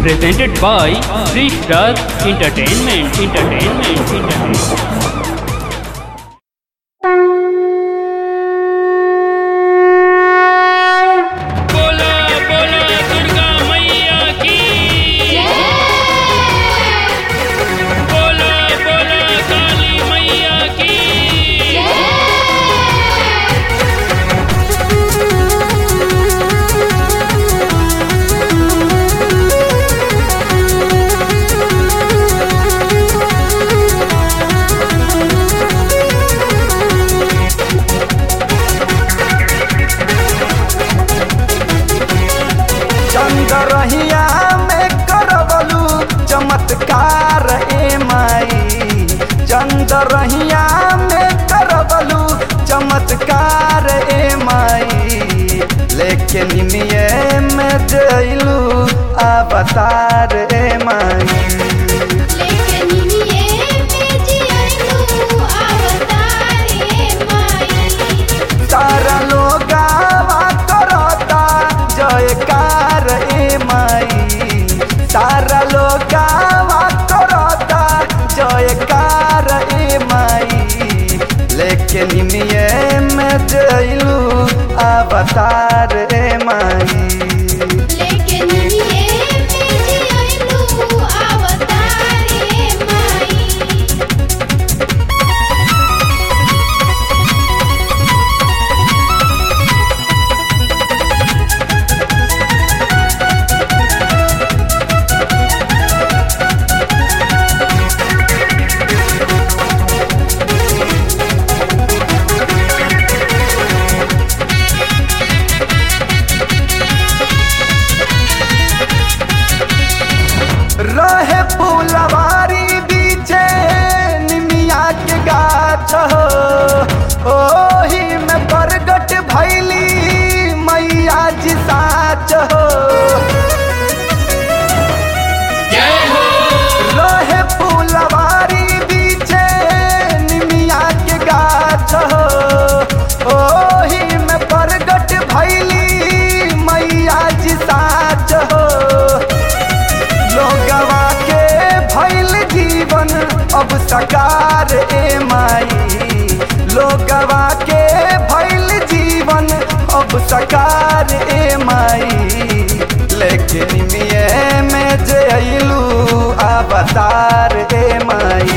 presented by Sri Star Entertainment. Entertainment. Entertainment. बोला बोला दुर्गा मैया की बोला बोला काली मैया की चंदरहिया में करवलू चमत्कार ए माई चंदरहिया में करवलू चमत्कार ए माई लेकिन निमिये में जइलू अवतार ए माई तारा लोगावा करता जयकार ए माई तारा लोगावा करता जयकार ए माई लेकिन निमिये में जइलू अवतार ए माई रहे फूलवारी बीचे निमिया के गाछ हो ओही में प्रगट भैली मैया जी साच हो जय हो रहे फूलवारी बीचे निमिया के गाछ हो ओही में प्रगट भैली मैया जी साच हो लोगवा के भैल जीवन अब सकार ए माई लोगवा के भैल जीवन अब सकार ए माई लेकिन मिये में जइलू अवतार ए माई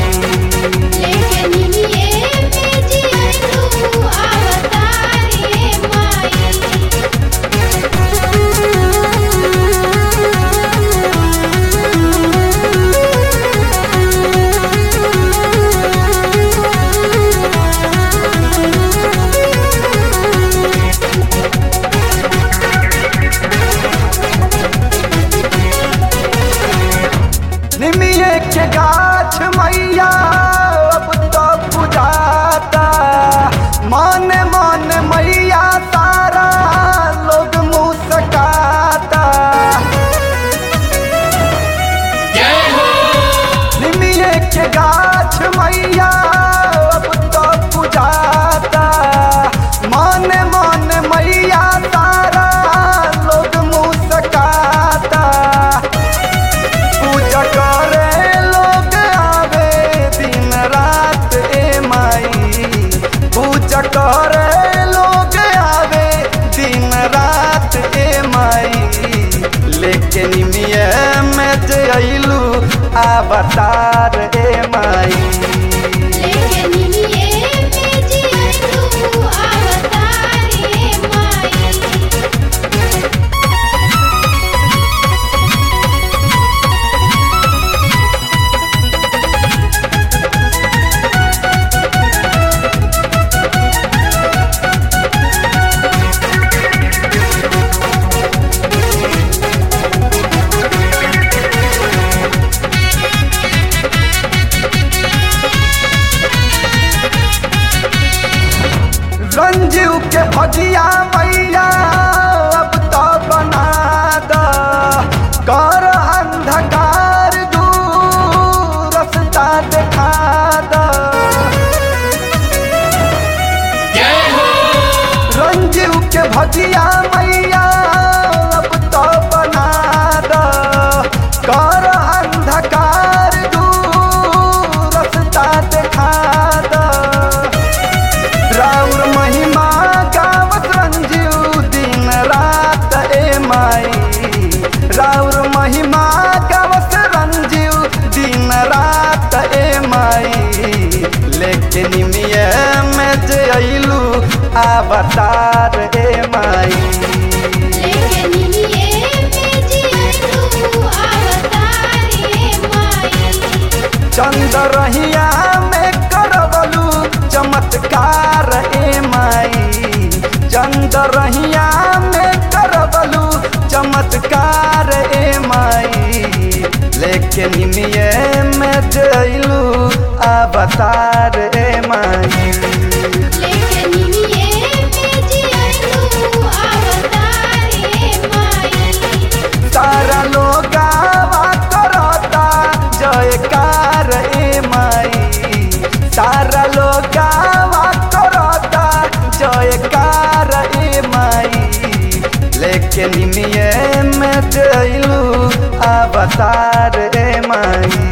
निमिये के गाछ मैया अब तो बुझाता मन मन मैया तारा लोग मुस्काता जय हो निमिये के गाछ मैया अब तो बुझाता मन मन मैया तारा लोग मुस्काता पूजा करे लोग आवे दिन रात ए माई पूजा करे लोग आवे दिन रात ए माई लेकिन मिये में जइलू अवतार ए माई रंजीव के भजिया मैया अब तो बना द कर अंधकार दूर रास्ता देखा द जय हो रंजीव के भजिया मैया अब तो बना द कर अंधकार दूर रस्ता देखा द राउर महिमा गावत रंजीव दिन रात ए माई राउर महिमा गावत रंजीव दिन रात ए माई लेकिन मिये में जे अइलू अवतार ए माई लेकिन ये बेजी तू अवतारे माई चंद्रहिया में करवलू चमत्कार ए माई चंद्रहिया में करवलू चमत्कार ए माई लेकिन मिये में जइलू अवतार ए माई लेकिन ये बेजी तू अवतारे माई सारा लोग करता जयकार ए माई सारा लोग करता जयकार ए माई लेकिन मिये में जइलू अवतार ए माई